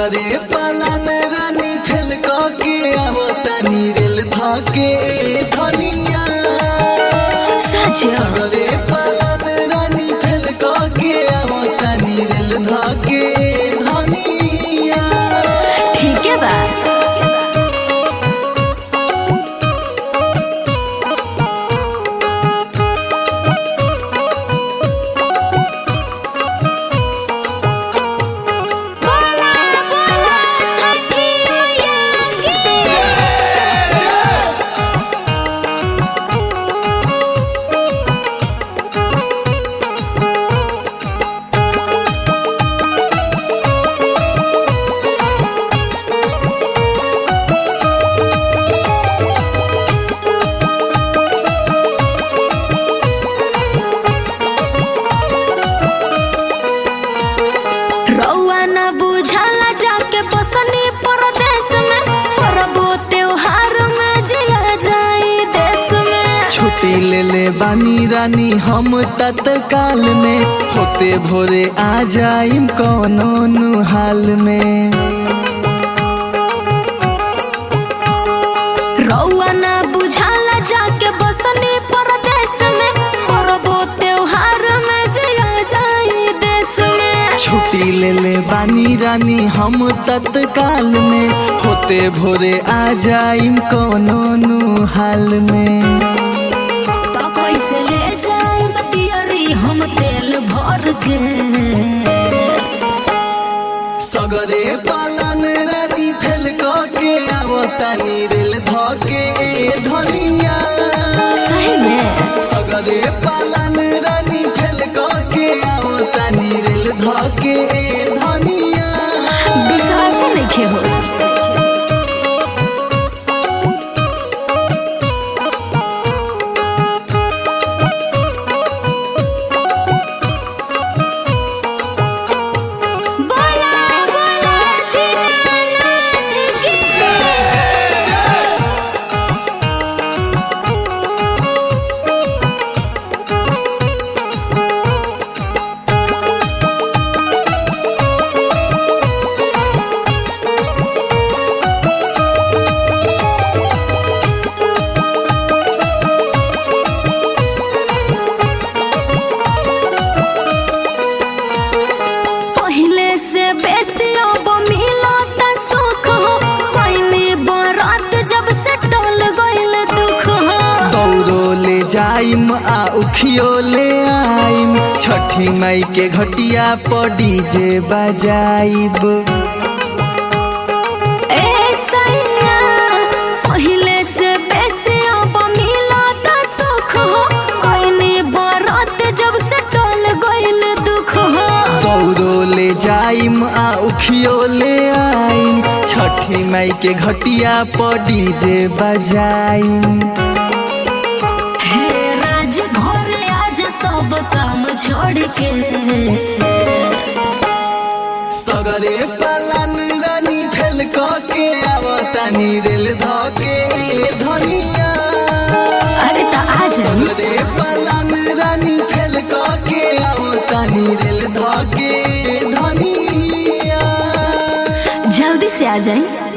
सगरे पालन रानी फेल के आवतानी रेल धके धनिया साजिया सगरे पालन रानी फेल के आवतानी रेल धके धनिया ठीक है बा बोला बोला छठी मैया की रउआ न बुझाला जाके बसनी परदेश में परबो त्योहार में जिया जाई देश में छुट्टी ले ले बानी रानी हम तत्काल में होते भोरे आ जाइम कोनो नु हाल में रउआ न बुझाला जाके बसनी परदेश में परबो त्योहार में जिया जाई देश में छुट्टी ले ले बानी रानी हम तत्काल में होते भोरे आ जाइम कोनो नु हाल में तो कैसे ले जाई तियरी हम तेल भर के सगरे पालन रानी फेल के आवतानी रेल धके धनिया सही में सगरे पालन रानी फेल के आवतानी रेल धके धनिया विश्वास नहीं हो बोला बोला दीनानाथ की पहले से बेसी अब मिलत सुख हो पहली बारात जब से टल गइल दुख हो दौड़ो ले जाइम आ उखियो ले आइम छठी माई के घटिया पर डीजे बजाइब ए सैया पहले से बेसी अब मिलत सुख हो पहली बारात जब से टल गइल दुख हो दौड़ो ले जाइम आ उखियो ले आइम छठी माई के घटिया पर डीजे बजाइम हे राज घर आज सब काम छोड़ के सगरे पालन रानी फेल के आवतानी रेल धके धनिया अरे तो आ जाई सगरे पालन रानी फेल के आवतानी रेल धके धनिया जल्दी से आ जाई